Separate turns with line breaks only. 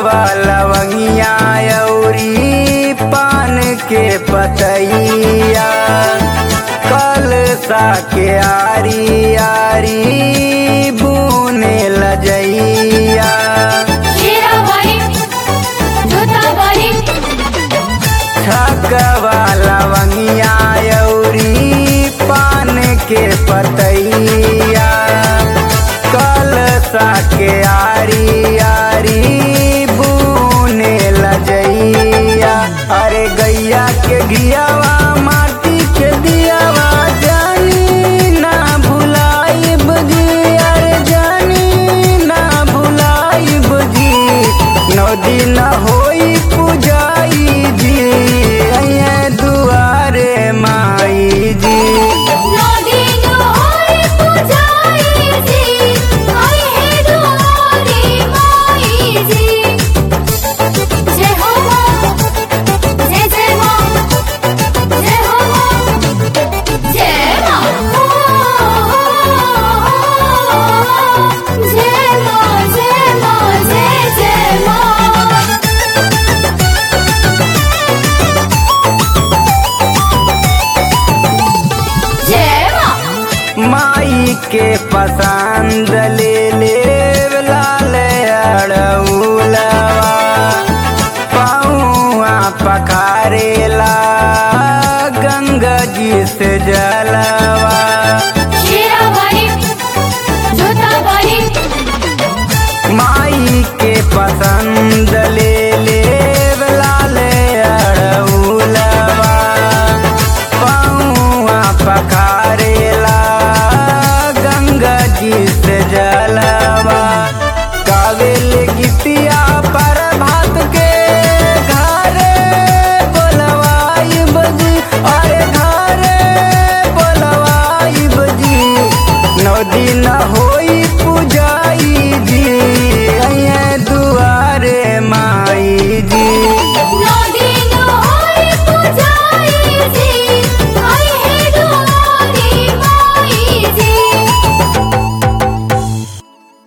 छकवा लवंगिया अउरी पान के पतैया कल सा के आरी आरी बुने लजैया
हीराबाई जोताबाई
छकवा लवंगिया अउरी पान के पतैया कल सा के आरी आरी बुने लजैया अरे गैया के घियावा माटी के दियावा जानी ना भुलाई बजी अरे जानी ना भुलाई बजी नौ दिन होई पुजाई जी अये दुआरे माई जी
नदी होई पुजाई जी आई है दुआरी माई जी जय हो मां जय जय मां जय हो मां जय मां जय मां जय मां जय जय मां जय मां
माई के पसंद ले ले लाल अड़उलवा पौआ पखारेला गंगा जी से जलवा
हीराबाई जोताबाई
माई के पसंद ले ले लाल अड़उलवा पौआ पखारेला गंगा जी से जलवा कावेल गीतिया पर भात के घरे बोलवाई बजी अरे